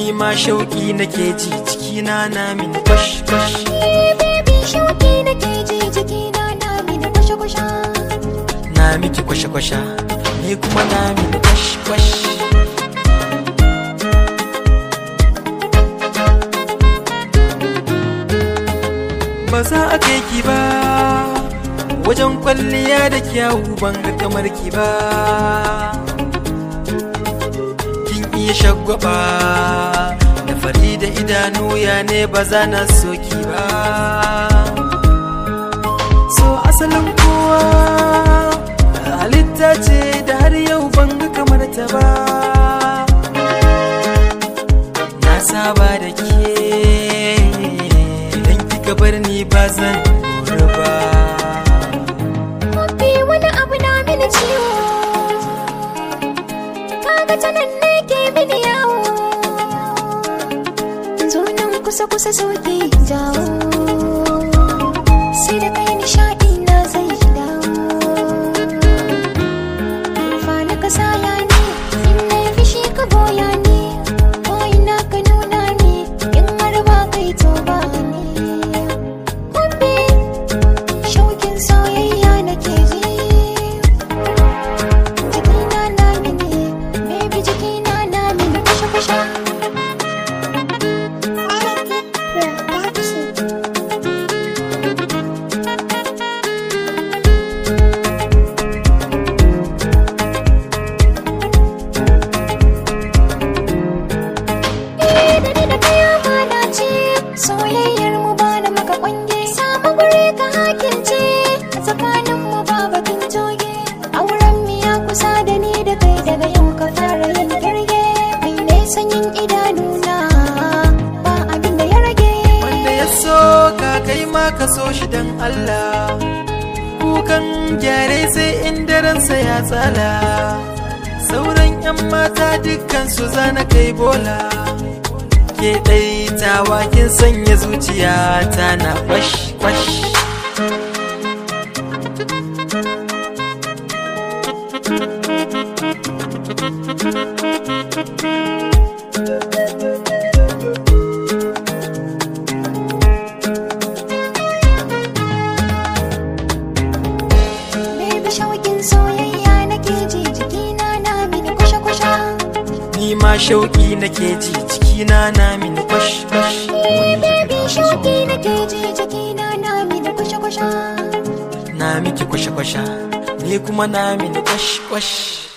ni ma shauki nake ji cikina na min kwash kwash baby shauki nake ji jikina na mini kwashe kwashe na miki kwashe kwashe ni kuma na min kwash kwash ba za a kai ki ba wajen kwalliya da kyawu ban ga kamar ki ba kin iya shagwaba da fari da idanu ya ne ba za na so ki ba so asalin kowa halitta ce da har yau ban ga kamar ta ba na saba da ke idan kika bar ni ba zan lura ba Mafi wani abu na mini ciwo Kaga ta nan ne ke mini yawo Zo nan kusa kusa soke jawo Sai da kai nishaɗi na zai dawo Fa na ka saya ne In na yi fishi ka boya ne Ko ina ka nuna ne In har ba kai to ba ne Hobi shaukin soyayya nake ji jikina na mini baby jikina na mini kusha kusha Eh, da ni da kai amana ce soyayyar mu ba na maka kwange samu guri ka hakilce a tsakanin mu ba bakin joge auren mu ya kusa da ni da kai daga yau ka fara yin kirge kai ne sanyin idanuna ba abin da ya rage wanda ya so ka kai ma ka so shi dan Allah kukan gyare sai in daransa ya tsala sauran yan mata dukkan su zana kai bola ke ɗai tawa kin sanya zuciya ta na kwash kwash baby shaukin soyayya nake ji jikina na mini kusha kusha ni ma shauki nake ji cikina na min kwash kwash baby shauki nake ji jikina na mini kusha kusha na miki kwashe kwashe ni kuma na min kwash kwash